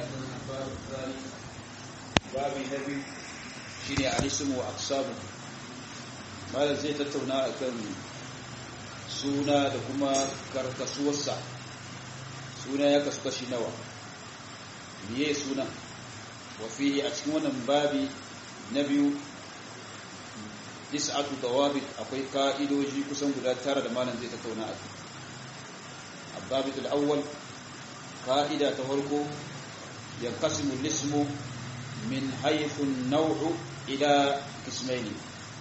babi na biyu shi ne alisimu wa aksamu malar zai tattauna a kan suna da kuma karkasuwarsa suna ya kasu kashi nawa miye sunan wafihi a cikin wannan babi na biyu is'atu dawabit akwai ka'idoji kusan guda tara da malam zai tattauna a kai الضابط الأول قائدة تهركو ينقسم الاسم من حيث النوع إلى قسمين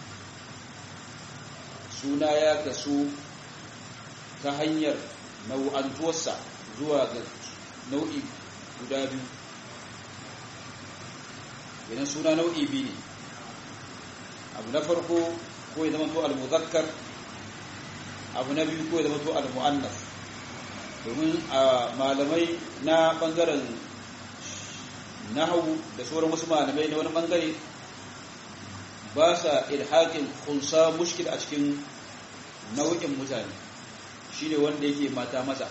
suna ya kasu ta hanyar nau'antuwarsa zuwa ga nau'i guda biyu idan suna nau'i biyu ne abu na farko ko ya zama to al-muzakkar abu na biyu ko ya zama to al-mu'annas domin a malamai na bangaren nahawu da sauran wasu malamai na wani bangare ba sa ilhaƙin kunsa mushkil a cikin nau'in mutane shi ne wanda yake mata maza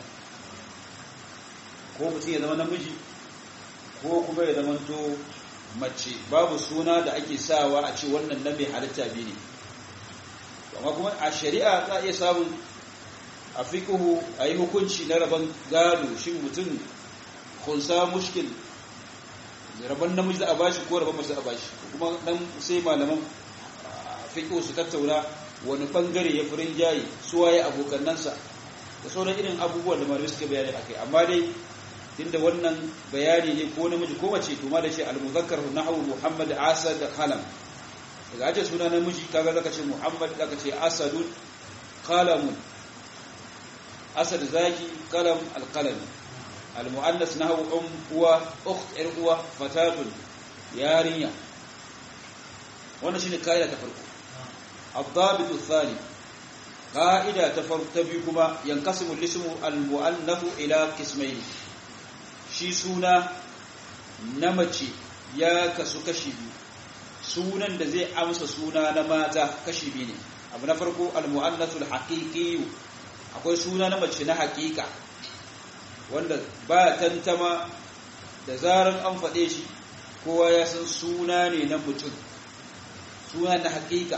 ko mutum ya zama namiji ko kuma ya zama to mace babu suna da ake sawa a ce wannan na mai halitta biyu ne amma kuma a shari'a za a iya samun a fiƙuhu a yi hukunci na rabon gado shi mutum kunsa mushkil rabon namiji za a bashi ko rabon mace a bashi kuma dan sai malaman fiƙuhu su tattauna wani bangare ya furin jayi suwaye abokannansa da sauran irin abubuwan da malamai suka bayani akai amma dai inda wannan bayani ne ko namiji ko mace to ma da shi al-muzakkar nahwu muhammad asad qalam daga aje suna namiji kaga zaka ce muhammad zaka ce asadun qalamun asad zaki qalam al-qalam al-muannas nahwu um uwa ukht ir uwa fatatun yarinya wannan shine kaida ta farko الضابط الثاني قاعدة تبيكما ينقسم الاسم المؤنث إلى قسمين shi suna na mace ya kasu kashi biyu sunan da zai amsa suna na mata kashi biyu ne abu na farko al-mu'annasul haqiqi akwai suna na mace na haqiqa wanda ba tantama da zaran an faɗe shi kowa ya san suna ne na mutum suna na haqiqa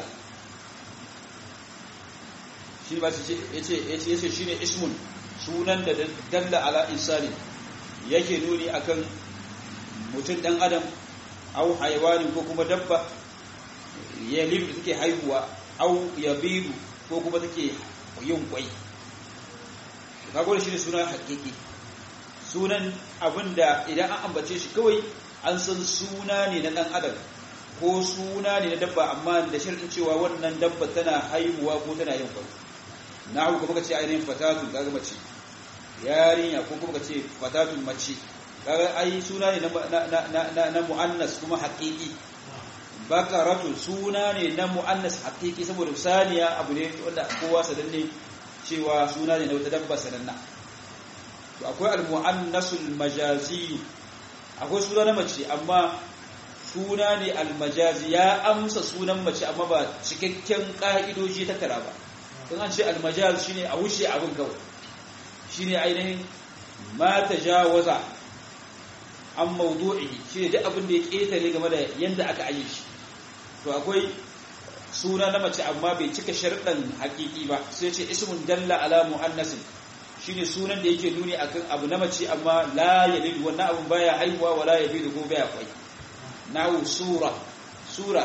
shi ba ce yace yace shine ismun sunan da dalla ala insani yake nuni akan mutum dan adam au haiwanin ko kuma dabba ya libu da take haihuwa au ya bidu ko kuma take yin kwai kago shi ne sunan hakiki sunan abinda idan an ambace shi kawai an san suna ne na dan adam ko suna ne na dabba amma da shirin cewa wannan dabba tana haihuwa ko tana yin kwai na hau kuma ka ce ainihin fatatun kaga mace yarinya ko kuma ka ce fatatun mace kaga ai suna ne na mu'annas kuma haƙiƙi bakaratu suna ne na mu'annas haƙiƙi saboda saniya abu ne wanda kowa sananne cewa suna ne na wata dabba sananna to akwai al-mu'annasul majazi akwai suna na mace amma suna ne al-majazi ya amsa sunan mace amma ba cikakken ka'idoji ta kara ba in an ce al-majaz shine a wuce abin kawai shine ainihin ma tajawaza an mawdu'i shine duk abin da ya ketare game da yanda aka aje shi to akwai suna na mace amma bai cika sharɗan haƙiƙi ba sai ce ismun dalla ala muannasin shine sunan da yake nuni akan abu na mace amma la yalid wannan abun baya haihuwa wala yabidu ko baya kwai nahu sura sura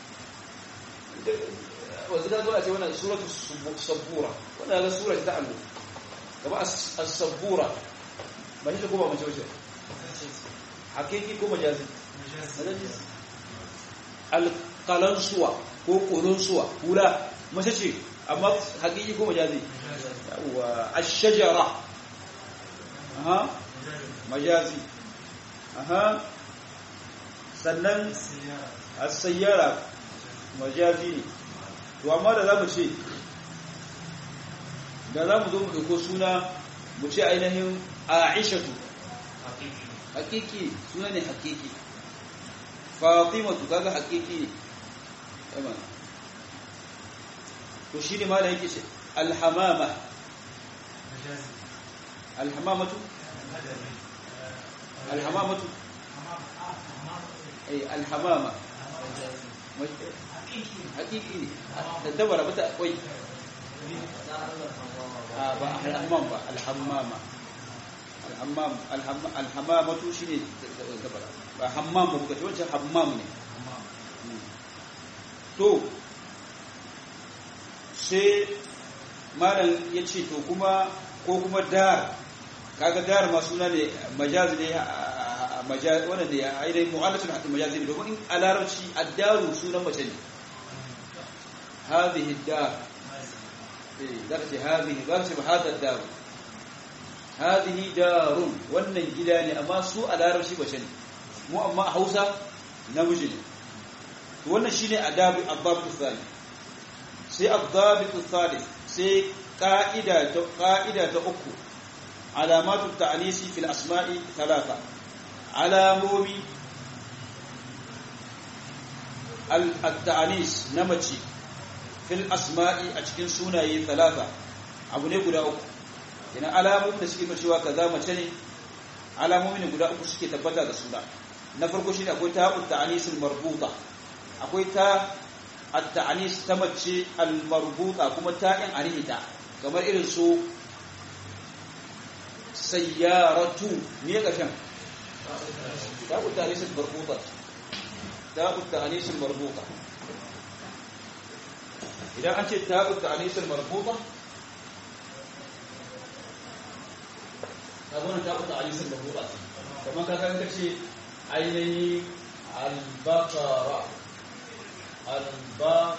wanzu da zuwa ce wannan suratu sabbura wannan ga sura ta allo kama as-sabbura ba shi ko ba mace wace hakiki ko majazi al-qalansuwa ko qulunsuwa kula mace ce amma hakiki ko majazi wa ash-shajara aha majazi aha sannan as-sayyara majazi ne to amma da zamu ce da zamu zo mu dauko suna mu ce ainihin aishatu hakiki suna ne hakiki fatimatu kaga hakiki ne tamam to shine ma da yake ce alhamama alhamamatu alhamamatu eh alhamama hakiki ne da dabara bata akwai a ba alhammam ba alhammama alhammam alhamamatu shine dabara ba hammam ba kuka ce wancan hammam ne to sai malam ya ce to kuma ko kuma dar kaga dar ma suna ne majaz ne majaz wanda ne ainihin mu'alatul hatta majaz ne domin a larabci addaru sunan mace ne hadhihi dar eh darasi hadhihi darasi hada dar hadhihi darun wannan gida ne amma su a larabci mace ne mu amma a Hausa namiji ne to wannan shine adabi adab tsali sai adab thalith sai قاعدة قاعدة أكو علامات التعنيس في الأسماء ثلاثة علامومي التعنيس نمتي في الأسماء أتكين سوناي ثلاثة abu ne guda uku yana alamomin da suke cewa kaza mace ne alamomin ne guda uku suke tabbata da suna na farko shine akwai ta'ut ta'anisul marbuta akwai ta at-ta'anis ta mace al-marbuta kuma ta'in arihita kamar irin su sayyaratu ne kashin ta'ut ta'anisul marbuta ta'ut ta'anisul marbuta idan an ce ta'ut ta'anisul marbuta kaga wannan ta'ut ta'anisul marbuta kamar kaga in kace ainihi al-baqara الباء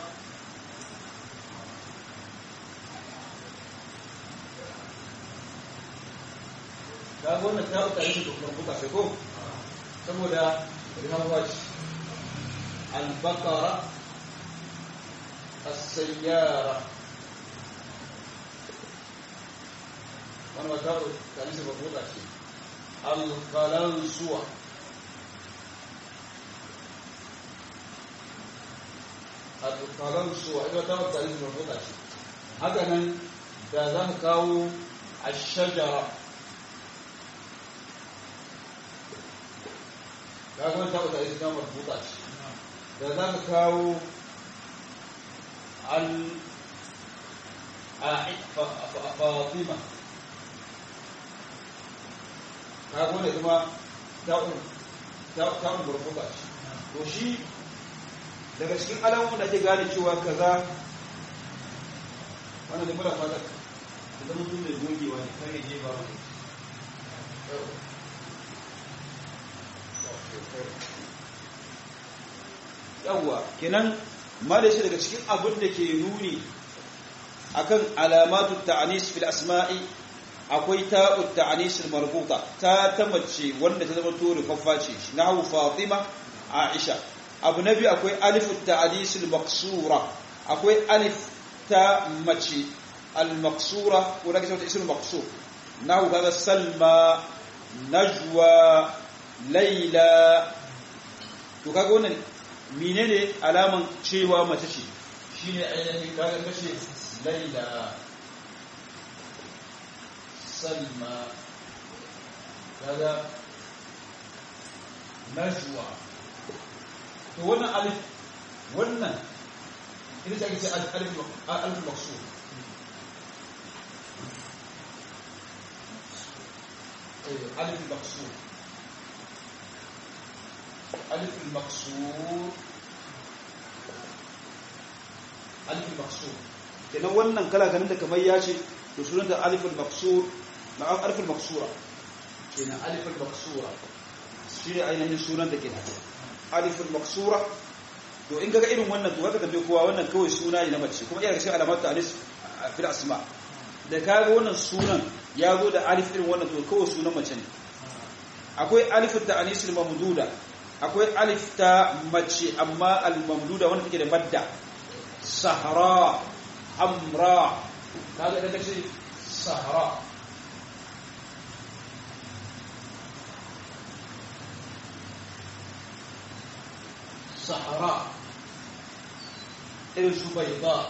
ga wannan ta uta yin dokar buka sai ko saboda rihawaj al-baqara as-sayyara wannan ta uta yin dokar buka ce al-qalansuwa al-qalansuwa ita ta uta yin dokar buka ce haka nan da za mu kawo ash-shajara kagon ta wata ita kamar buta ce da za ka kawo al fatima kagon da kuma ta'un burbuka ce to shi daga cikin alamun da ke gane cewa kaza wannan da mura fata da zama tun da gogewa ne kare je ba wani yawwa kenan ma da shi daga cikin abin da ke nuni akan alamatu ta'anis fil asma'i akwai ta'ut ta'anis marbuta ta ta mace wanda ta zama to rufaffa ce nahu fatima aisha abu nabi akwai alif ta'anis maqsura akwai alif ta mace al maqsura ko da kace ismul maqsur nahu kaga salma najwa laila to kaga wannan menene alaman cewa mace ce shine ainihin kaga kace laila salma kaga najwa to wannan alif wannan ita ce ake ce alif alif maqsud alif maqsud ألف المقصور ألف المقصور kenan wannan kala ganin da kamar ya ce to sunanta aliful maqsur na aliful maqsura kenan aliful maqsura shi ne ainihin sunan da kenan aliful maqsura to in kaga irin wannan to kaga tambaye kowa wannan kawai suna ne na mace kuma iya cikin alamat alis fil asma da kaga wannan sunan ya zo da alif irin wannan to kawai sunan mace ne akwai alifut ta anisul mamduda akwai alif ta mace amma al-mamduda wanda take da madda sahara hamra kaga da kace sahara sahara irin su bayda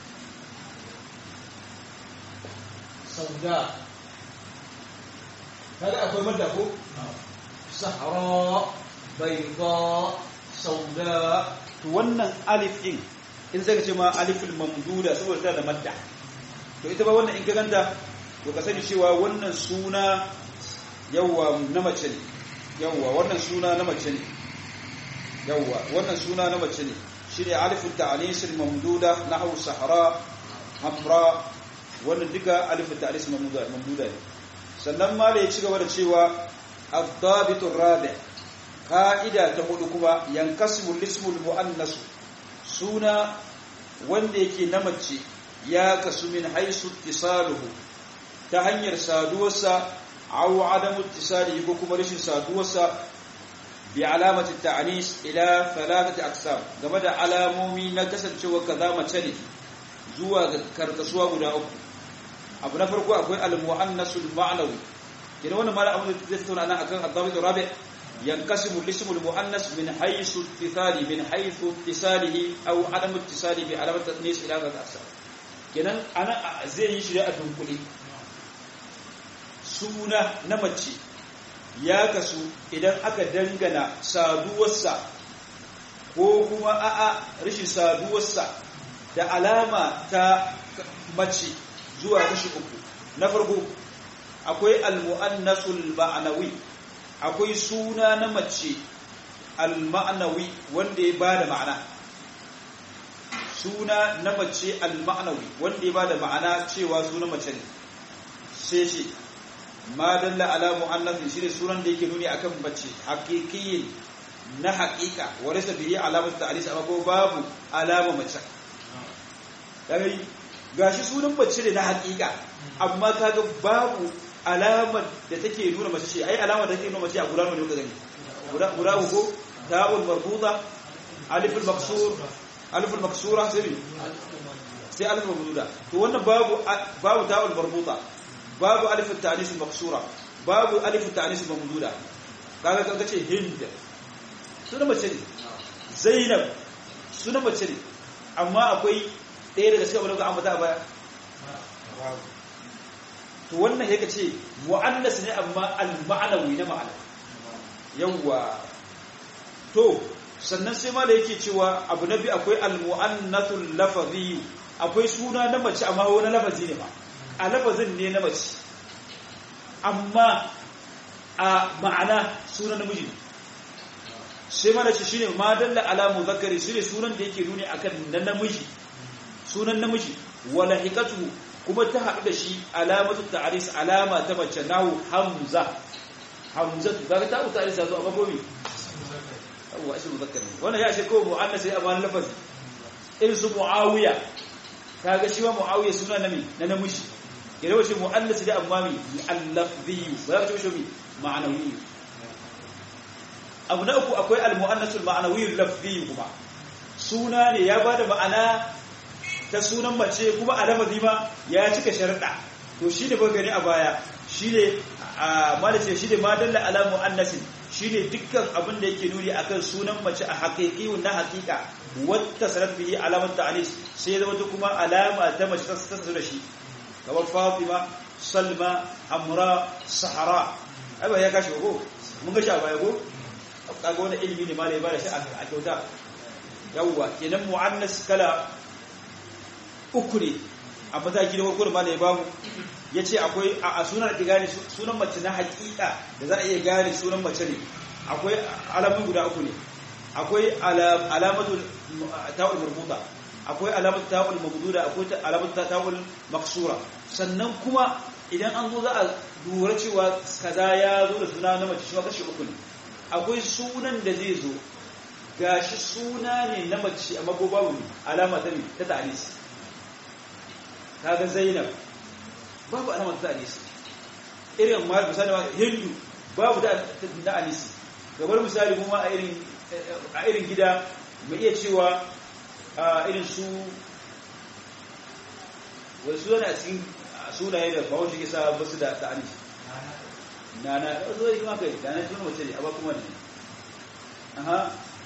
sauda kaga akwai madda ko sahara bayda sauda to wannan alif din in zaka ce ma aliful mamduda saboda tana da madda to ita ba wannan in ka ganta to ka sani cewa wannan suna yawwa na mace ne yawwa wannan suna na mace ne yawwa wannan suna na mace ne shine alifut ta'anis al-mamduda nahwu sahara hamra wannan duka alifut ta'anis mamduda mamduda ne sannan ma da ya ci gaba da cewa ad-dabitu rabi ka'ida ta hudu kuma yankasimu lismul muannas suna wanda yake na mace ya kasu min haisu ittisaluhu ta hanyar saduwarsa aw adamu ittisalihi ko kuma rashin saduwarsa bi alamati ta'anis ila thalathati aqsam game da alamomi na kasancewa kaza mace ne zuwa ga karkasuwa guda uku abu na farko akwai al-muannasul ma'nawi kina wannan mala abun da zai tattauna nan akan ad-dabit rabi yankasimu al-ismu al-muannas min haythu ittisali min haythu ittisalihi aw adamu ittisali bi alamati ta'anis ila thalathati aqsam kenan ana zai yi shi a dunkule suna na mace ya kasu idan aka dangana saduwarsa ko kuma a'a rashin saduwarsa da alama ta mace zuwa kashi uku na farko akwai almu'annasul ma'anawi akwai suna na mace al-ma'anawi wanda ya bada ma'ana suna na mace al-ma'anawi wanda ya bada ma'ana cewa suna mace ne sai shi ma dalla ala mu'annathin shine sunan da yake nuni akan mace haqiqiyin na haqiqa wa laysa bihi alamatu ta'lis amma ko babu alama mace dai gashi sunan mace ne na haqiqa amma kaga babu alamar da take nuna mace ce ai alamar da take nuna mace a guda ne ka gani guda guda ko ta'ul marbuta alif al-maksur alif al-maksura sai sai alif al-mamduda to wannan babu babu ta'ul marbuta babu alif at-ta'nis al-maksura babu alif at-ta'nis al-mamduda kaga kaga ce hind sunan mace ne zainab sunan mace ne amma akwai ɗaya daga cikin abin da ambata a baya to wannan yake ce mu'annas ne amma al-ma'nawi na ma'ana yawwa to sannan sai ma da yake cewa abu nabi akwai al-mu'annathul lafzi akwai suna na mace amma wani lafazi ne ba a lafazin ne na mace amma a ma'ana sunan namiji sai ma da shi shine ma dalla ala muzakkari shine sunan da yake nuni akan na namiji sunan namiji wala hikatu kuma ta haɗu da shi alamatu ta'aris alama ta mace nahu hamza hamzatu kaga ta ta'aris zo amma gobe abuwa shi muzakkari wannan ya ce ko mu'annas sai amma lafazi irin su muawiya kaga shi wa muawiya suna nami na namiji idan wace mu'annas da amma mi al-lafzi ba ya ce shi ma'anawi abu na uku akwai al-mu'annasul ma'anawi al-lafzi kuma suna ne ya bada ma'ana ta sunan mace kuma a lafazi ma ya cika sharuɗa to shi ne gani a baya shi ne a malace shi ne madalla ala mu'annasin shi ne dukkan abin da yake nuni akan sunan mace a haƙiƙiun na haƙiƙa wata sanar bihi alamar ta'anis sai ya zama ta kuma alama ta mace ta sanar da shi kamar fatima salma amra sahara ai ba ya kashi ko mun ga shi a baya ko kaga wani ilimi ne malai ba da shi a kyauta yawwa kenan mu'annas kala uku ne a mataki na farko da malai bamu ya ce akwai a sunan da gane sunan mace na hakika da za a iya gane sunan mace ne akwai alamun guda uku ne akwai alamatul ta'ul marbuta akwai alamatul ta'ul mabduda akwai alamatul ta'ul maksura sannan kuma idan an zo za a lura cewa kaza ya zo da suna na mace shi kashi uku ne akwai sunan da zai zo gashi suna ne na mace amma ko babu alama ta ne ta ta'anis kaga zainab babu alamar ta anisi irin ma misali ma hindu babu da na anisi gabar misali kuma a irin a irin gida mai iya cewa a irin su wai su yana cikin sunaye da ba wacce kisa basu da ta anisi na na zo yi kuma kai da na tuna wace ne a ba kuma ne aha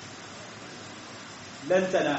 lantana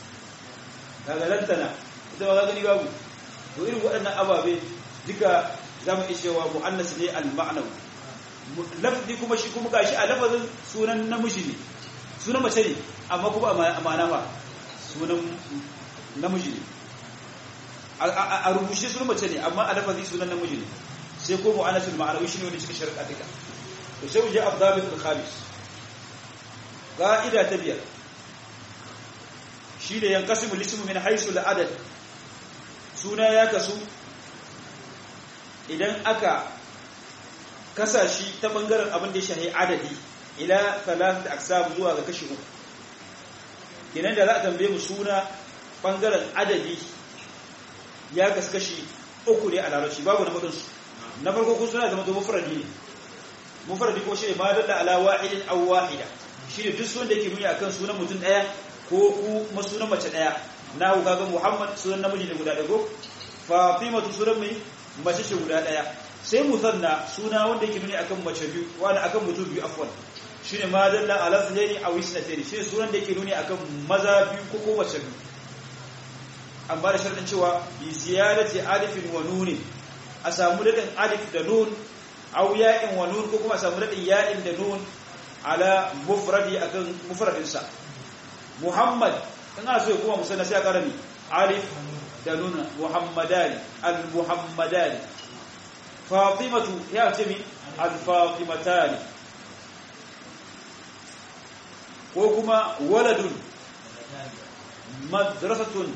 kaga lantana ita ba ka gani babu to irin waɗannan ababe duka zamu iya cewa muannas ne al-ma'nawi lafzi kuma shi kuma gashi a lafazin sunan namiji ne sunan mace ne amma kuma a ma'ana ba sunan namiji ne a rubuce sunan mace ne amma a lafazi sunan namiji ne sai ko mu'annasul ma'anawi shine wanda suka sharqa duka to sai mu je abdabit al-khamis qa'ida ta biyar shi da yanqasimu al-ismu min haythu al-adad suna ya kasu idan aka kasa shi ta bangaren abin da ya shahi adadi ila thalath aqsam zuwa ga kashi uku kenan da za a tambaye mu suna bangaren adadi ya kaskashi uku ne a larabci babu na hudunsu na farko kun suna zama to mufradi ne mufradi ko shine ma dalla ala wahidin aw wahida shine duk sunan da yake nuni akan sunan mutum daya ko kuma sunan mace daya na ku kaga Muhammad sunan namiji ne guda dago Fatima sunan mai mace ce guda daya sai musanna suna wanda yake nuni akan mace biyu wani akan mutum biyu afwan shine ma dalla ala sunaini aw isnatayn shine sunan da yake nuni akan maza biyu ko ko mace biyu an ba da sharɗin cewa bi ziyarati alifin wa nunin a samu daɗin alif da nun aw ya'in wa nun ko kuma a samu daɗin ya'in da nun ala mufradi akan mufradinsa muhammad in ana so ya kuma musanna sai a ƙara ni alif da nun muhammadani al muhammadani fatimatu ya ce mi al fatimatani ko kuma waladun madrasatun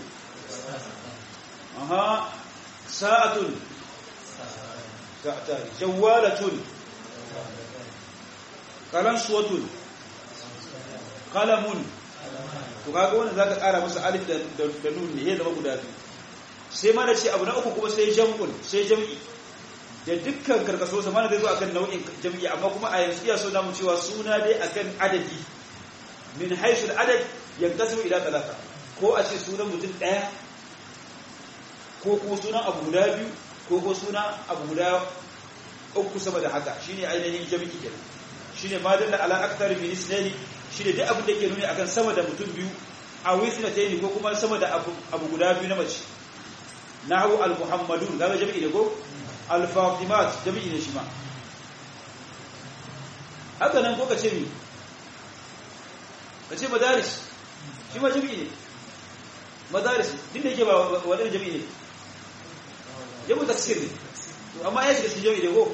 aha sa'atun sa'atani jawalatun kalansuwatun kalamun to kaga wannan zaka kara masa alif da da nun ne ya zama guda biyu sai ma da ce abu na uku kuma sai jam'un sai jam'i da dukkan karkaso sa mana zai zo akan nau'in jam'i amma kuma a yanzu iya so namu cewa suna dai akan adadi min haisul adad yankasimu ila talata ko a ce sunan mutum daya ko kuma sunan abu guda biyu ko ko suna abu guda uku sama da haka shine ainihin jami'i kenan shine ma dalla ala aktar min isnani shine duk abin da ke nuni akan sama da mutum biyu a wisnatayn ko kuma sama da abu, abu guda biyu na mace nahu al muhammadun kaga jami'i ne ko al fatimat jami'i ne shi ma haka nan ko kace mi kace madaris shi ma jami'i ne madaris din da yake ba wadannan jami'i ne jamu taksir ne amma ya shiga cikin jami'i da ko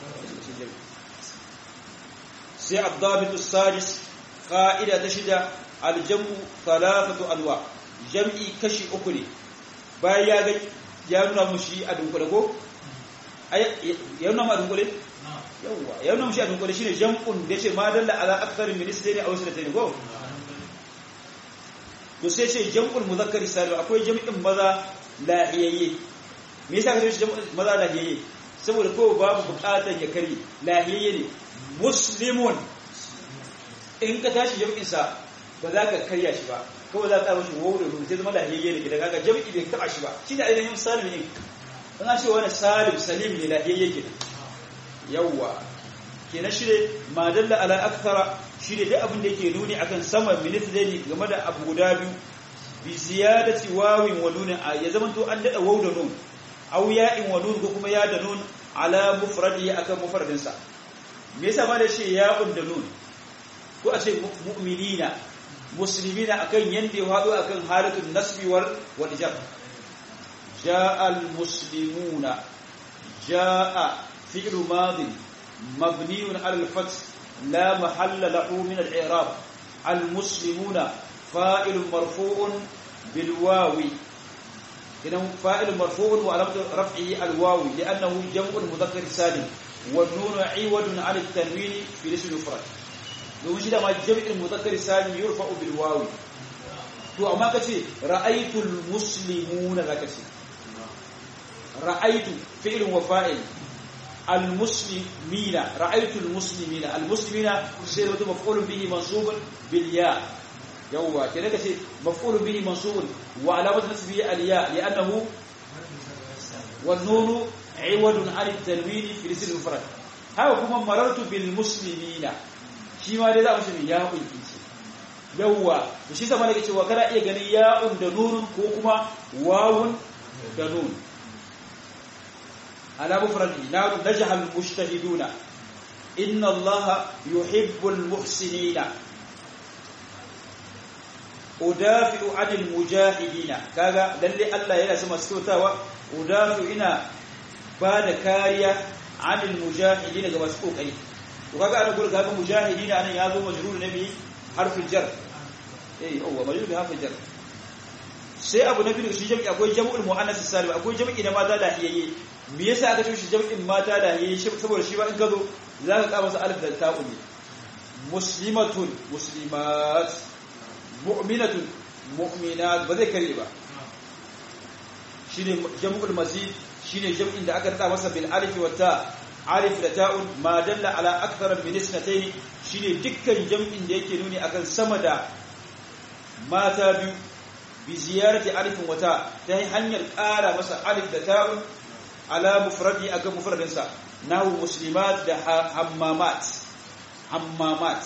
sai abdabitu sadis qa'ida ta shida aljamu thalathatu alwa jam'i kashi uku ne bayan ya ga ya nuna mushi a dunkule ko ya nuna ma dunkule yawa ya nuna mushi a dunkule shine jam'un da yace ma dalla ala akthar min isdani aw sanatayn ko to sai ce jam'ul muzakkar salim akwai jam'in maza lahiyayye me yasa kace jam'ul maza lahiyayye saboda ko babu bukatar ya kare lahiyayye ne muslimun in ka tashi jam'in sa ba za ka karya shi ba kawai za ka tsaro shi wawo da rubu sai zama lahiyayye ne gidan kaga jam'i bai taba shi ba shine ainihin salim ne in an ce wani salim salim ne lahiyayye kenan yawwa kenan shi ne madalla ala akthara shi ne duk abin da yake nuni akan sama minit zai game da abu guda biyu bi ziyadati wawin wa nun ya zama to an dada waw da nun aw ya'in wa nun ko kuma ya da nun ala mufradi akan mufradin sa me yasa ma da shi ya'un da nun ko a ce mu'minina muslimina akan yanda ya hado akan halatul nasbi wal wal jar jaa al muslimuna jaa fi'lu madin مبني على الفتح لا محل له من الإعراب المسلمون فائل مرفوع بالواو إنه فائل مرفوع وعلامة رفعه الواو لأنه جمع المذكر السالم والنون عوض عن التنوين في الاسم المفرد لو شيء ما جمع المذكر السالم يرفع بالواو to amma kace ra'aytul muslimuna zaka ce ra'aytu fi'lun wa fa'il المسلمين رأيت المسلمين المسلمين سيرة مفعول به منصوب بالياء يوا كده كده مفعول به منصوب وعلامة نصبه الياء لأنه والنون عوض عن التنوين في الاسم المفرد هاو كما مررت بالمسلمين shi ma dai za mu shi ya kunki yawa to shi zama nake cewa kana iya ganin ya'un da nunun ko kuma wawun da nun ala mufradi narun najha al mujtahiduna inna allaha yuhibbul muhsinina udafi'u anil mujahidina kaga lalle Allah yana sama sautawa udafi'u ina ba da kariya anil mujahidina ga masu kokari to kaga ana gurin kaga mujahidina anan ya zo majrur nabi harfin jar eh yawa majrur harfin jar sai abu na biyu shi jami'i akwai jam'ul muannas salim akwai jami'i na mata da hiyaye me yasa aka ce shi jami'in mata da hiyaye saboda shi ba in ka zo zaka ka masa alif da ta'u ne muslimatun muslimat mu'minatun mu'minat ba zai kare ba shine jam'ul mazid shine jam'in da aka rada masa bil alif wa ta alif da ta'un ma dalla ala akthar min isnatayn shine dukkan jam'in da yake nuni akan sama da mata biyu bi ziyarati alif wa ta ta hanyar ƙara masa alif da ta'un ala mufradi akan mufradin sa nahu muslimat da hammamat hammamat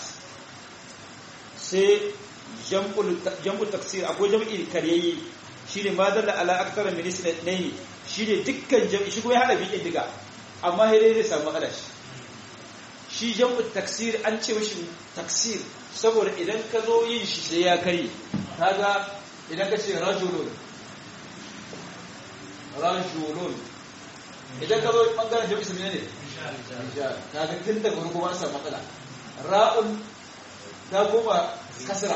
sai jam'ul taksir akwai jam'i karyayi shine ma dalla ala akthar min isnatayn shine dukkan jam'i shi kuma ya hada bikin diga amma sai dai zai samu matsala shi shi jam'ul taksir an ce mishi taksir saboda idan ka zo yin shi sai ya kare kaga idan ka ce rajulun rajulun idan ka zo bangaren jam'i su ne kaga tun daga farko an samu matsala ra'un ta koma kasra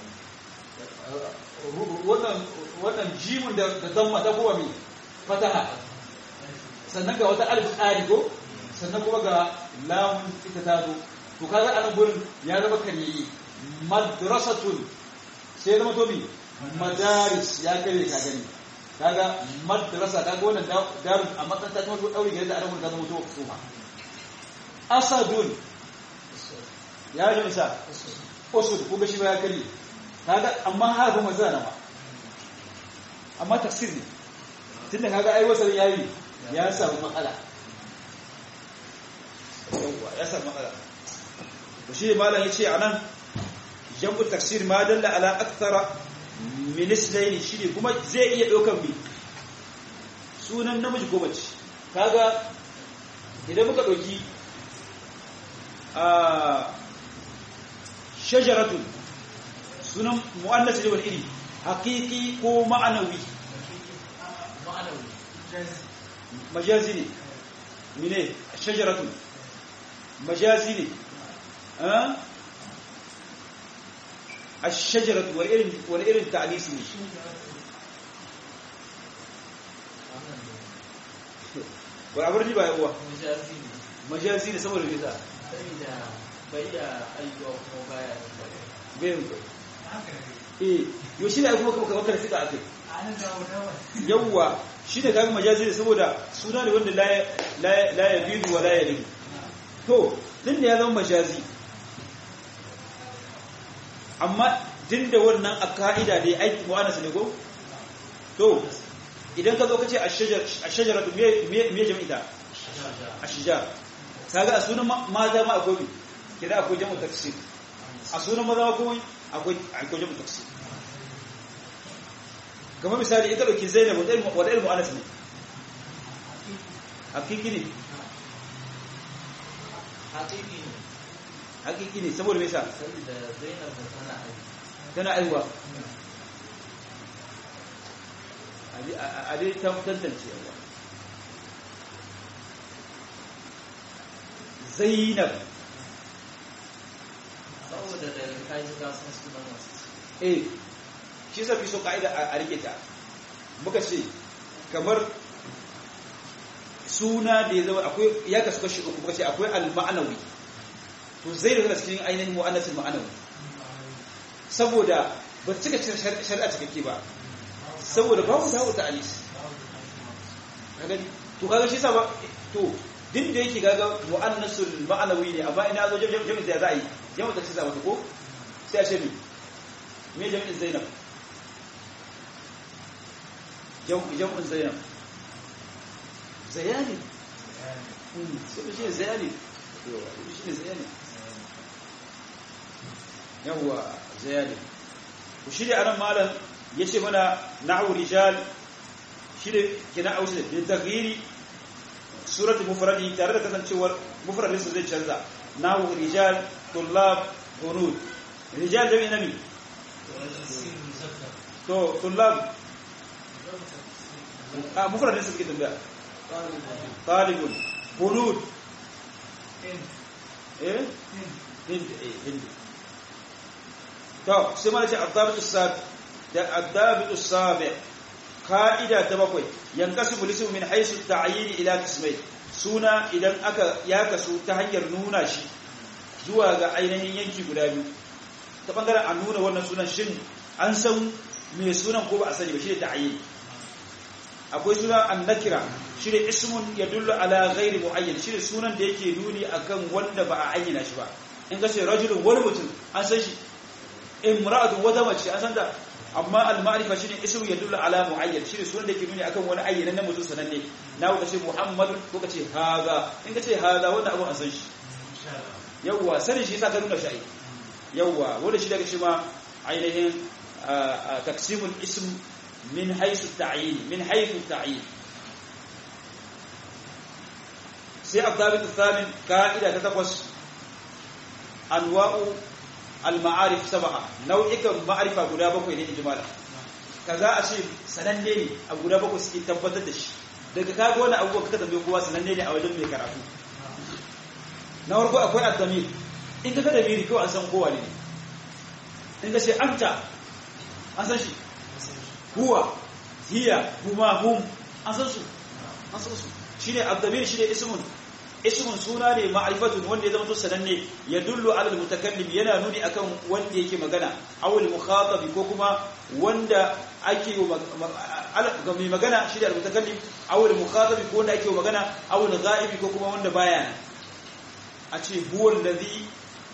wannan wannan jimin da damma ta kuma mai fataha sannan ga wata alif tsari ko sannan kuma ga lamun ita ta zo to kaga anan gurin ya zama kariyi madrasatun sai zama to mi madaris ya kare ka gani kaga madrasa kaga wannan darun a makaranta ta mutu dauri gare da anan ta zama to kuma asadun ya ji isa usud kuma shi ba ya kare kaga amma harfin mazana ma amma tafsir ne tunda kaga ai wasar yayi ya samu matsala ya samu matsala to shi malam yace anan jam'u tafsir ma dalla ala akthara min islayn shi kuma zai iya daukan bi sunan namiji ko mace kaga idan muka dauki a shajaratun sunan mu'annas ne wani iri haqiqi ko ma'anawi majazi ne mine shajaratun majazi ne a shajaratu wani irin ta'alisi ne wani abin riba yawa majazi ne saboda gida bayan eh yau shi ne kuma kuma kamar fita a kai yawwa shi ne kaga majazi ne saboda suna ne wanda la ya bidu wa la ya limu to din da ya zama majazi amma din da wannan a ka'ida da ya aiki mu'anasa ne ko to idan ka zo ka ce a shajara me jami'ita a shijar kaga a sunan mata ma akwai kira akwai jami'u taksir a sunan maza akwai akwai jami'u taksir kamar misali ita dauki zainab wadda ilmu anas ne hakiki ne hakiki ne hakiki ne saboda me yasa saboda zainab da tana aiki tana aiwa a dai tantance yawa zainab saboda da kai ga sun sunan wasu eh shi sa fi so ka'ida a rike ta muka ce kamar suna da ya zama akwai ya kasu kashi uku muka ce akwai al-ma'anawi to zai daga cikin ainihin mu'annasin ma'anawi saboda ba ta cika shari'a cikakke ba saboda babu ta wuta alis gani to kaga shi sa ba to din da yake gaga mu'annasul ma'anawi ne amma ina zo jami'in da za a yi jami'in da ce za mata ko sai a ce mi me jami'in zainab jam'in zainab zayani sai shi ne zayani shi ne zayani yawwa zayani ku shi da anan malam ya ce mana na'u rijal shi da kina ausu da tagiri suratul mufradi tare da kasancewar mufradin sa zai canza nahu rijal tullab hunud rijal jami'i nabi to tullab a mufradin sa suke tambaya talibun hunud eh hind eh hind to sai ma ce adabit as-sabi da adabit as-sabi ka'ida ta bakwai yankasibu lismu min haisu ta'yin ila qismai suna idan aka ya kasu ta hanyar nuna shi zuwa ga ainihin yanki guda biyu ta bangaren an nuna wannan sunan shin an san me sunan ko ba a sani ba shi ne ta'yin akwai suna annakira shi ne ismun yadullu ala ghairi muayyan shi ne sunan da yake nuni akan wanda ba a ayyana shi ba in ka ce rajulun wani mutum an san shi imra'atu wata mace an san da amma al-ma'rifa shine ismu yadullu ala muayyan shine sunan da yake nuni akan wani ayyanan mutum sananne na ka ce muhammadun ko ka ce haza in ka ce haza wanda abu an san shi yawwa sanin shi yasa ka nuna shi yawwa wanda shi daga shi ma ainihin taksimul ism min haythu ta'yin min haythu ta'yin sai al-dhabit al-thamin ka'ida ta takwas anwa'u al-ma'arif sab'a nau'ikan ma'arifa guda bakwai ne ijmala kaza a ce sananne ne a guda bakwai suke tabbatar da shi daga kaga wani abubuwa kaka tambaye kowa sananne ne a wajen mai karatu na farko akwai ad-damir in ka ga damiri kawai an san kowa ne in ka ce anta an san shi huwa hiya huma hum an san su an san su shine ad-damir shine ismun ismun suna ne ma'rifatun wanda ya zama to sananne ya dullu ala al-mutakallim yana nuni akan wanda yake magana aw al-mukhatab ko kuma wanda ake ga mai magana shi da al-mutakallim aw al-mukhatab ko wanda ake magana aw al-ghaib ko kuma wanda baya a ce huwa alladhi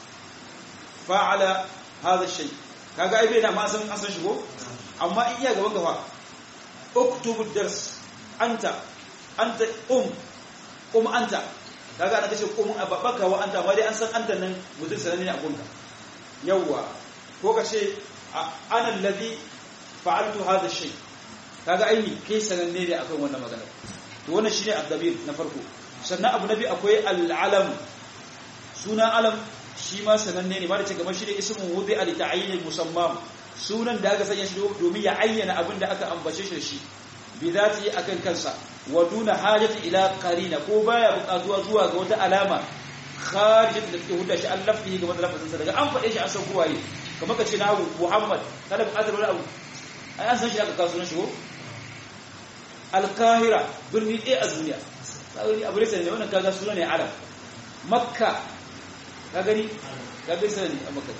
fa'ala hadha shay kaga ai bai da ma san san shi ko amma in iya gaban gaba uktubu dars anta anta um um anta kaga ana kace ko mun ababaka wa anta amma dai an san anta nan mutum sananne ne a gunka yawa ko kace ana alladhi fa'altu hadha shay kaga aini kai sananne ne akan wannan magana to wannan shine addabir na farko sannan abu nabi akwai al-alam suna alam shi ma sananne ne ma da ce kamar shi ne ismu wudi al ta'yin musammam sunan da aka sanya shi domin ya ayyana abin da aka ambace shi da shi bi zati akan kansa wa duna hajati ila qarina ko baya buƙatuwa zuwa ga wata alama kharijat da take hudda shi an lafihi ga wata lafazin sa daga an faɗe shi an san kowaye kamar ka ce na Muhammad kada buƙatar wani abu ai an san shi aka kawo sunan shi ko al-qahira birni ɗaya a duniya kagani abu ne wannan kaga sunan ne arab makka ka gani ka bai sani a makka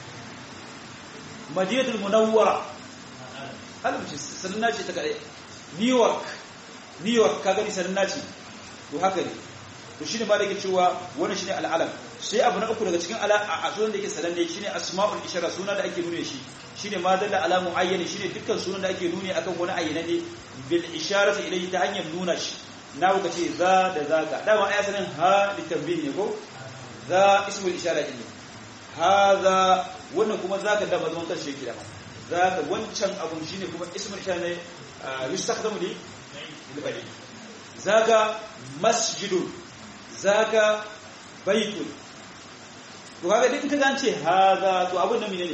madinatul munawwara alhamci sannan ce ta kadai new york new york ka gani sannan ce to haka ne to shine ba da yake cewa wannan shine al'alam sai abu na uku daga cikin ala a sunan da yake sananne shine asma'ul ishara suna da ake nune shi shine ma dalla ala muayyan shine dukkan sunan da ake nune akan wani ayyana ne bil isharati ilayhi ta hanyar nuna shi na kuka ce za da zaka dama aya sanin ha litanbih ne ko za ismul ishara ne hadha wannan kuma zaka da bazman karshe ki da zaka wancan abun shine kuma ismul ishara ne yustakhdamu li libadi zaka masjidun zaka baitun to kaga duk kaga an ce hadha to abun nan menene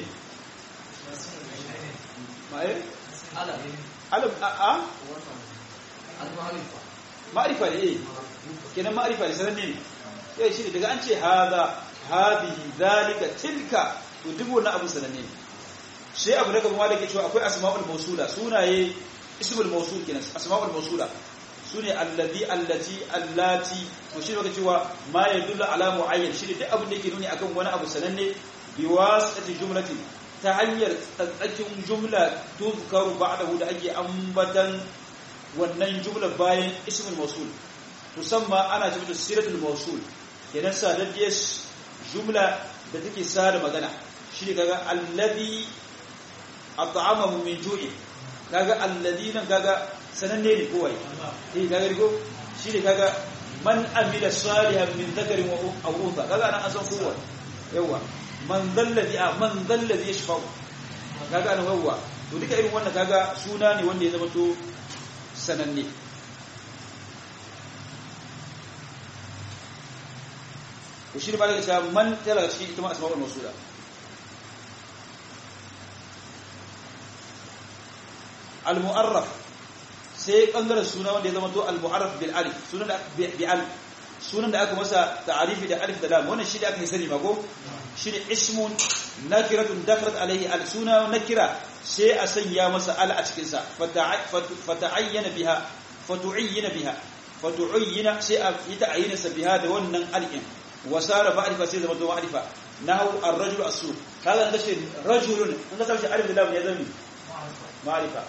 ma'ai alam alam a a al-ma'rifa ma'rifa ne eh kenan ma'rifa ne sananne ne sai shi daga an ce hadha hadihi zalika tilka to duk wannan abu sananne ne sai abu na gaba da ke cewa akwai asma'ul mawsula sunaye ismul mawsul kenan asma'ul mawsula sune allazi allati allati to shi baka cewa ma yadullu ala muayyan shi duk abin da yake nuni akan wani abu sananne bi wasati jumlati ta hanyar tsatsakin jumla tuzkaru ba'dahu da ake ambatan wannan jumla bayan ismul mawsul musamman ana cewa siratul mawsul kenan sadaddiyar jumla da take sada magana shi ne kaga allazi at'amahum min ju'i kaga alladina kaga sananne ne kowai eh kaga rigo shi ne kaga man amila salihan min dhakarin wa aw untha kaga nan an san kowa yawa man dalladhi man dalladhi yashfa'u kaga nan yawa to duka irin wannan kaga suna ne wanda ya zama to sananne to shi ne ba da cewa man tana cikin ita ma asma'ul mawsula al-mu'arraf sai bangaren suna wanda ya zama to al-mu'arraf bil alif sunan da bi al sunan da aka masa ta'arifi da alif da lam wannan shi da aka yi sani ba ko shine ismun nakiratun dakhalat alayhi al suna nakira sai a sanya masa al a cikin sa fata'ayyana biha fatu'ayyana biha fatu'ayyana sai a yi ta'ayyana sa biha da wannan al'in wasara ma'rifa sai zama to ma'rifa nahu ar-rajul as-suq kaga da shi rajulun an ga sai alif da lam ya zama ma'rifa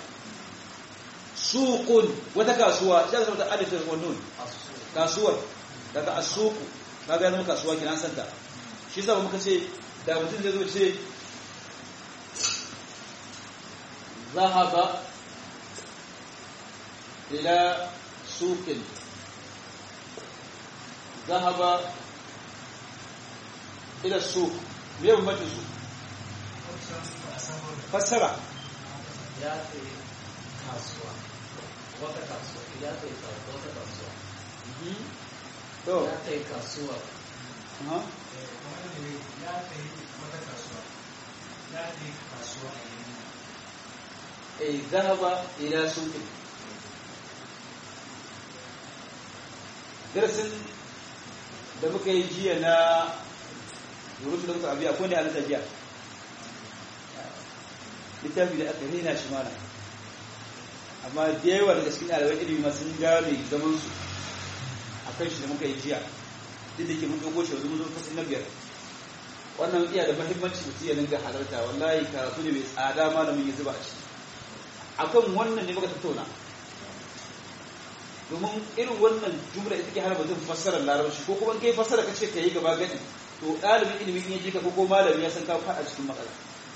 suqun wata kasuwa sai zama da alif da nun kasuwar daga as-suq kaga ya zama kasuwa kina santa shi zaba muka ce da mutum zai zo ce zahaba ila suqin zahaba ila suq me bambancin su fassara ya kai kasuwa wata kasuwa ya kai wata kasuwa to ya kai kasuwa aha eh zahaba ila suqin darasin da muka yi jiya na yurutu da muka abiya ko ne a jiya littafi da aka rena shi mana amma da yawa daga cikin ɗaliban ilimi masu gane zaman su a kan shi da muka yi jiya duk da ke mun dogo shi wanzu mun zo kasan na biyar wannan iya da mahimmanci mutum ya dinga halarta wallahi karatu ne mai tsada malamin ya zuba a ciki akan wannan ne muka tattauna domin irin wannan jumla ita ke hana mutum fassarar larabci ko kuma kai fassara kace ka yi gaba gani to ɗalibin ilimin in ya ji ka ko malami ya san ka faɗa cikin matsala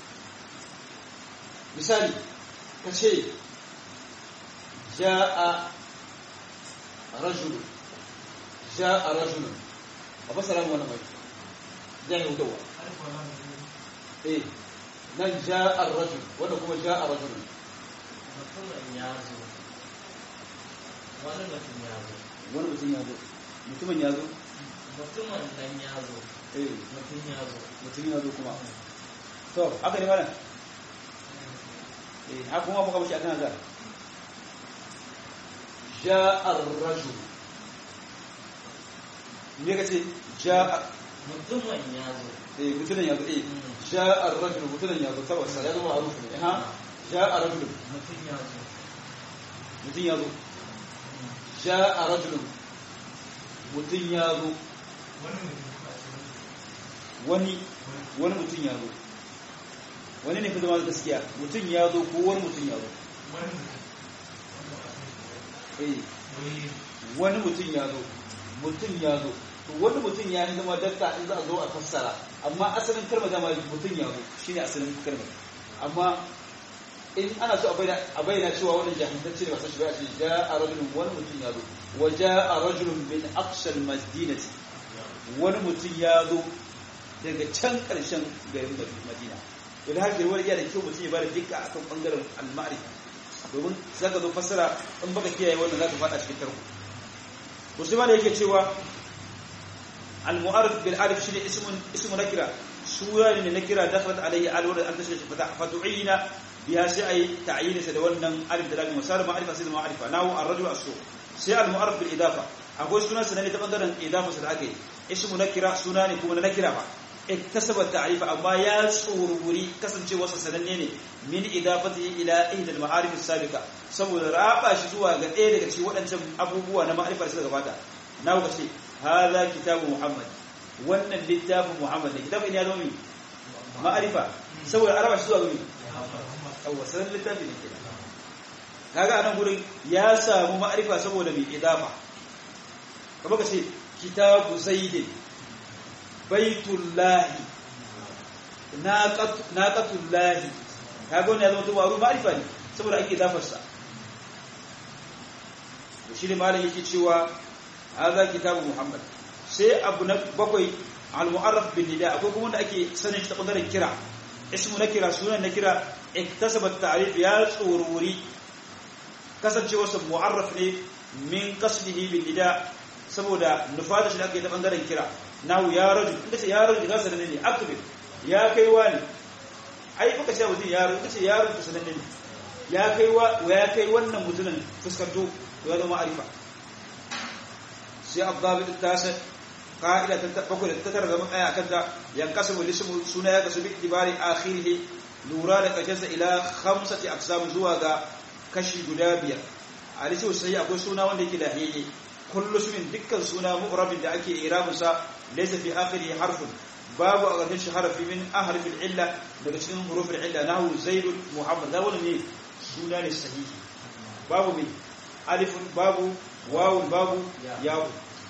misali ka ce ja'a rajulu ja'a rajulu a fassara mu wannan mai ja'a hutawa eh nan ja'a rajul wanda kuma ja'a rajulu mutumin ya zo wani mutum ya zo wani mutum ya zo mutumin ya zo mutumin dan ya zo eh mutum ya zo mutum ya zo kuma to haka ne mana eh haka kuma muka bashi akan azar ja'a ar-rajul me kace ja'a mutumin ya zo eh mutumin ya zo eh ja'a ar-rajul mutumin ya zo tabbas ya zama ma'ruf ne ha ja'a rajul mutum ya zo mutum ya zo ja'a rajul mutum ya zo wani wani mutum ya zo wani ne fi zama da gaskiya mutum ya zo ko wani mutum ya zo eh wani mutum ya zo mutum ya zo to wani mutum ya yi zama dakka in za a zo a fassara amma asalin kalmar dama mutum ya zo shine asalin kalmar amma in ana so a bayyana cewa wannan jahantacce ne ba sashi ba a ce ja'a rajulun wani mutum ya zo wa ja'a rajulun min aqsal madinati wani mutum ya zo daga can karshen garin madina don haka wani iya da kyau mutum ya bada dukka akan bangaren al-ma'rifa domin zaka zo fassara in baka kiyaye wannan zaka fada cikin tarko to sai malai yake cewa al-mu'arrif bil alif shine ismun ismu nakira sura ne nakira dakhalat alayhi al-ward an tashri fatu'ina biya sai ayi ta'yin sa da wannan alif da lam musar ma'rifa sai da ma'rifa nawu ar-rajul as-su sai al-mu'arrif bil idafa akwai sunan sa ne ta bangaren idafa sa da ake ismu nakira suna ne kuma na nakira ba iktasaba ta'rifa amma ya tsururi kasancewa sa sananne ne min idafatihi ila ihda al-ma'arif as-sabiqa saboda raba shi zuwa ga ɗaya daga cikin waɗancan abubuwa na ma'rifar da gabata na ku ce hadha kitabu muhammad wannan littafin muhammad ne kitabin ya zama ma'arifa saboda araba shi zuwa ga awwa sanan littafin ne kenan kaga anan gurin ya samu ma'arifa saboda mai idafa kamar ka ce kitabu zaidin baitullahi naqatullahi kaga wannan ya zama tuwaru ma'arifa ne saboda ake dafarsa shi ne malam yake cewa hadha kitabu muhammad sai abu na bakwai al-mu'arraf bin nida akwai kuma wanda ake sanin shi ta bangaren kira ismu na kira sunan na kira iktasaba ta'rif ya tsururi kasancewa sa mu'arraf ne min qasdihi bin nida saboda nufada shi da ake ta bangaren kira nahu ya rajul inda ce ya rajul ga sananne ne akbir ya kai wani ai kuka ce mutum ya rajul ce ya rajul sananne ne ya kai wa ya kai wannan mutumin fuskanto ya zama arifa sai abdabi ta sa ka'ida ta bakwai da ta tara zama tsaya akan ta yankasu lismu suna ya kasu bi ibari akhirih lura da kashinsa ila khamsati aqsam zuwa ga kashi guda biyar a lissu sai akwai suna wanda yake lahiyyi kullu sumin dukkan suna mu'rabin da ake irabun sa laysa fi akhirih harfun babu a ƙarshen shi harafi min ahrifil illa daga cikin hurufin illa nahu zaidun muhammad da wani ne suna ne sahihi babu mai alifun babu wawun babu yawu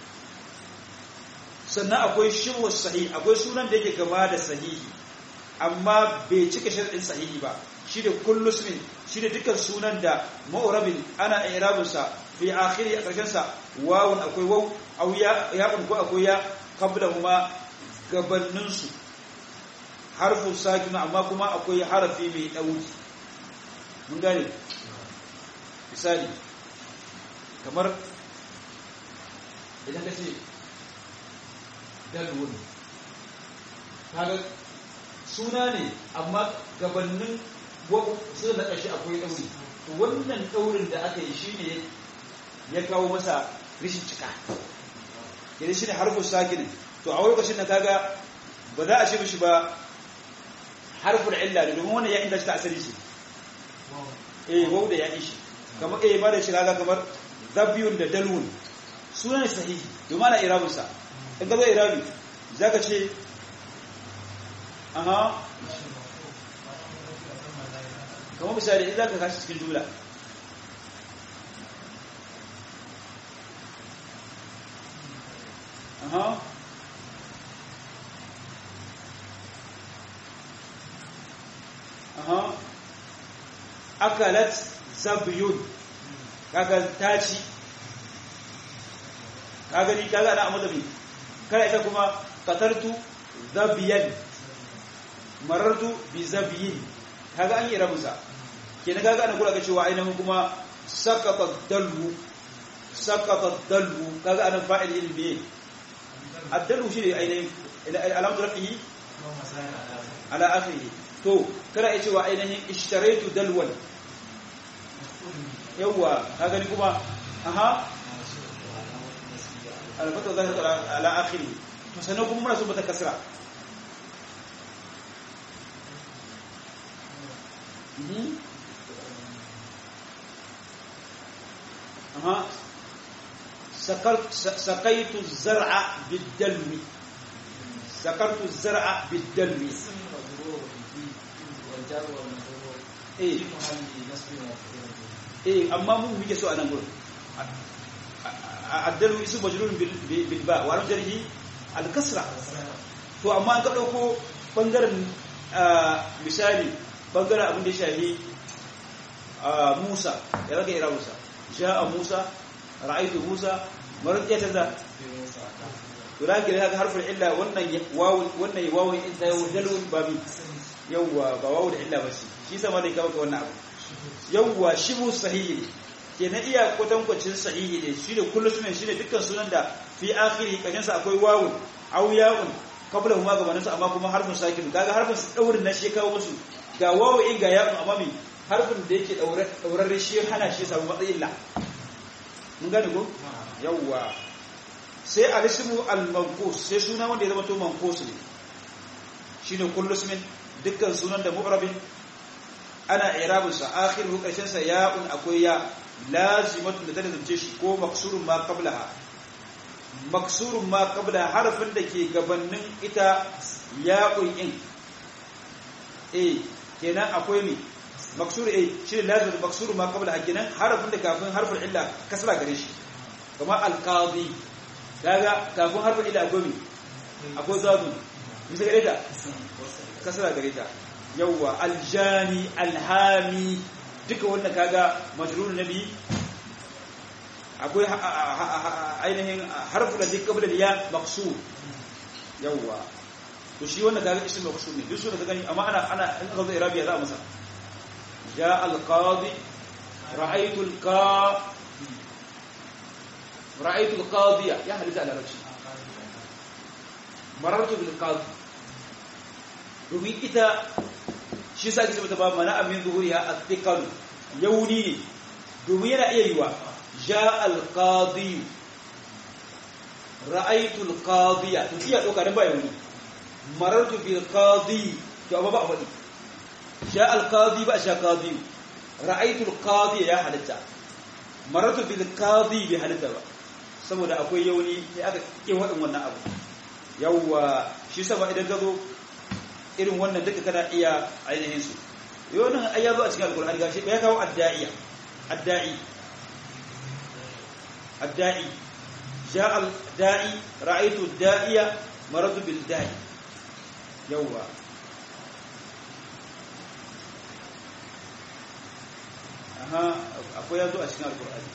sannan akwai shiwu sahihi akwai sunan da yake gama da sahihi amma bai cika sharɗin sahihi ba shi da kullu ismin shi da dukkan sunan da ma'urabin ana irabun sa fi akhiri a ƙarshen sa wawun akwai waw aw ya ya ko akwai ya qabla huma gabanin su harfu sakin amma kuma akwai harafi mai dauki mun gane misali kamar idan ka ce dalwun kaga suna ne amma gabanin suna na ƙarshe akwai ɗauri to wannan ɗaurin da aka yi shi ne ya kawo masa rishin cika idan shi ne harfin sakinin to a lokacin da kaga ba za a ce mishi ba harfin illa da domin wannan ya inda shi ta asali shi eh wau da ya ishi kamar eh ba da shi kaga kamar zabiyun da dalwun suna ne sahihi domin ana irabinsa in ka zo irabi za ka ce aha kamar misali in za ka kashi cikin jumla aha aha akalat zabiyun kaga taci kaga ni kaga ana amma zabi kai ita kuma qatartu zabiyan marartu bi zabiyin kaga an yi rabusa kenan kaga ana kula ga cewa ainihin kuma sakata dalwu sakata dalwu kaga ana fa'il ilmi addalu shi ne ainihin alamatu rafihi ala akhirih to kana iya cewa ainihin ishtaraitu dalwan yawa kaga ni kuma aha alfata zahir ala akhiri to sanan kuma muna so mata kasra aha سقيت الزرع بالدلو سقرت الزرع بالدلو eh eh amma mun muke so a nan gurin addalu isu majrurun bil ba wa rajrihi al kasra to amma an ka dauko bangaren misali bangaren abin da ya shahi Musa ya raga ira Musa ja'a Musa ra'aytu Musa marqiya ta to da kire ga harfin illa wannan wawu wannan wawu in ta dalun babi yawwa ba wawu da illa ba shi shi sama da kawo wannan abu yawwa shibu sahihi ke na iya kwatankwacin sahihi ne shi da kullu sunan shi ne dukkan sunan da fi akhiri kashin sa akwai wawu aw ya'un qabla huma gabanin sa amma kuma harfin sakin kaga harfin su daurin na shi kawo musu ga wawu in ga ya'un amma mi harfin da yake daure daurarre shi hana shi samu matsayin la mun gane ko yawwa sai al-ismu al-manqus sai suna wanda ya zama to manqus ne shine kullu ismin dukkan sunan da mu'rabin ana irabinsa akhiru karshen sa ya'un akwai ya lazimatun da ta zance shi ko maksurun ma qablaha maksurun ma qabla harfin da ke gabanin ita ya'un in eh kenan akwai mi maksur eh shi ne lazim maksurun ma qablaha kenan harfin da kafin harfin illa kasra gare shi kamar alqadi kaga kafin harfin illa akwai mi akwai zabu bisa gare ta kasra gare ta yawwa aljani alhami duka wannan kaga majrur nabi akwai ainihin harfu da duk kabla ya maqsur yawwa to shi wannan kaga ismu maqsur ne duk su da gani amma ana ana in ka zo irabiya za a masa ja alqadi ra'aytu alqa ra'aytu alqadiya ya hadisa ala rashi marartu bil qadi domin ita shi sa ake mata ba mana amin zuhuriha athiqal yauni ne domin yana iya yiwa ja al qadi ra'aytu al qadiya to iya doka dan ba yauni marartu bil qadi to amma ba a faɗi ja al qadi ba sha qadi ra'aytu al qadi ya halatta marartu bil qadi bi halatta ba saboda akwai yauni sai aka ke waɗin wannan abu yawwa shi sama idan ka zo irin wannan duka kana iya ainihin su yau nan ai ya zo a cikin alkur'ani gashi ya kawo adda'iya adda'i adda'i ja'a da'i ra'aytu da'iya maradu bil da'i yawwa aha akwai ya zo a cikin alkur'ani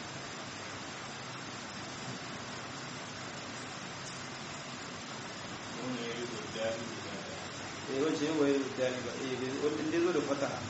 eh wace wai da ba eh wanda zo da fataha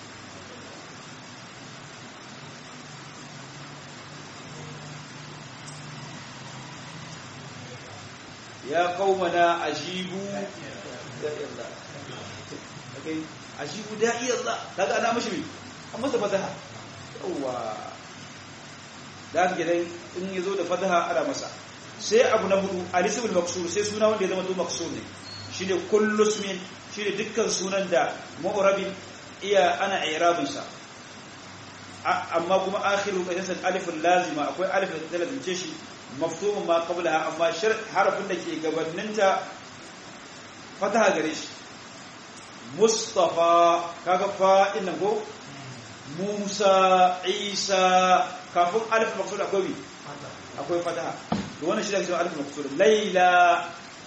ya qaumana ajibu da Allah okay ajibu da'i Allah kaga ana mishi mi amma da fataha yawa da gidan in yazo da fataha ana masa sai abu na hudu alisibul maksur sai suna wanda ya zama to maksur ne shine kullu ismin shine dukkan sunan da mu'rabin iya ana i'rabin sa amma kuma akhiru kasan alifun lazima akwai alif da lazimce shi maftumun ma qablaha amma harafin da ke gabaninta fataha gare shi mustafa kaga fa inna go musa isa kafin alif maksud akwai akwai fataha to wannan shi da ke alif maksud laila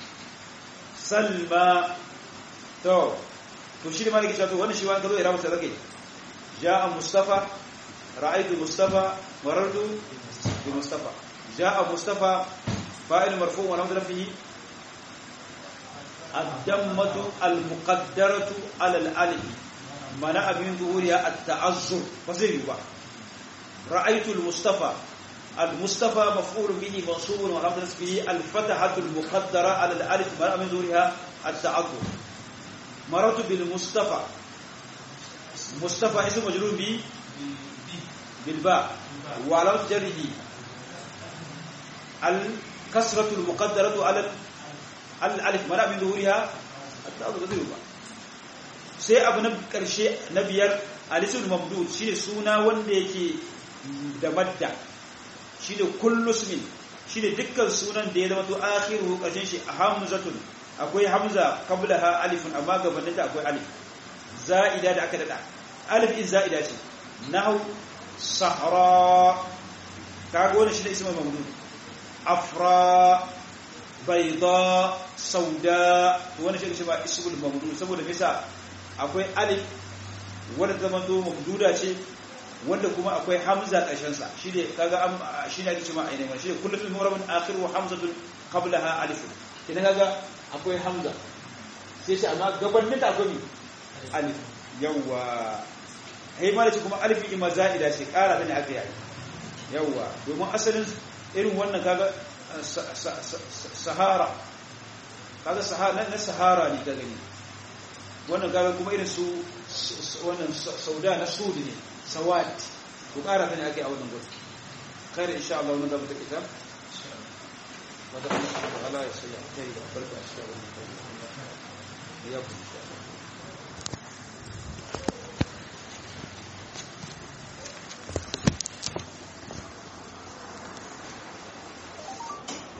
salma to to shi ne maliki cewa to wannan shi wani gazo irabu ta zage ja'a mustafa ra'aytu mustafa marartu bi mustafa ja'a mustafa fa'il marfu' wa lamdara fihi الدمة المقدرة على الألف منع من ظهورها التعذر فزي با رأيت المصطفى المصطفى مفعول به منصوب ولم به الفتحة المقدرة على الألف منع من ظهورها التعذر مررت بالمصطفى مصطفى اسم مجرور به بالباء وعلى جره الكسرة المقدرة على الألف منع من ظهورها التعذر غير با sai abu na karshe na biyar alisul mamdud shine suna wanda yake da madda shine kullu ismin shine dukkan sunan da ya zama to akhiru karshen shi hamzatun akwai hamza qablaha alifun amma gabanin ta akwai alif za'ida da aka dada alif in za'ida ce nahu sahra kaga wannan shine ismul mamdud afra bayda sauda to wannan shi ba ismul mamdud saboda bisa akwai alif wanda zaman to mamduda ce wanda kuma akwai hamza ƙarshen sa shine kaga shine ake cewa ainihin wannan shine kullu fil murabun akhiru hamzatun qablaha alif kina kaga akwai hamza sai shi amma gabanin ta akwai alif yawa hey malaci kuma alif ima za'ida ce ƙara da ne aka yi yawa domin asalin irin wannan kaga sahara kaga sahara na sahara ne ka gani wannan kaga kuma irin su wannan sauda na sud ne sawat ku ƙara ta ne ake a wannan gudu kare insha Allah wannan zama ta kita wadda Allah ya sanya kai da barka a cikin wannan ya kuma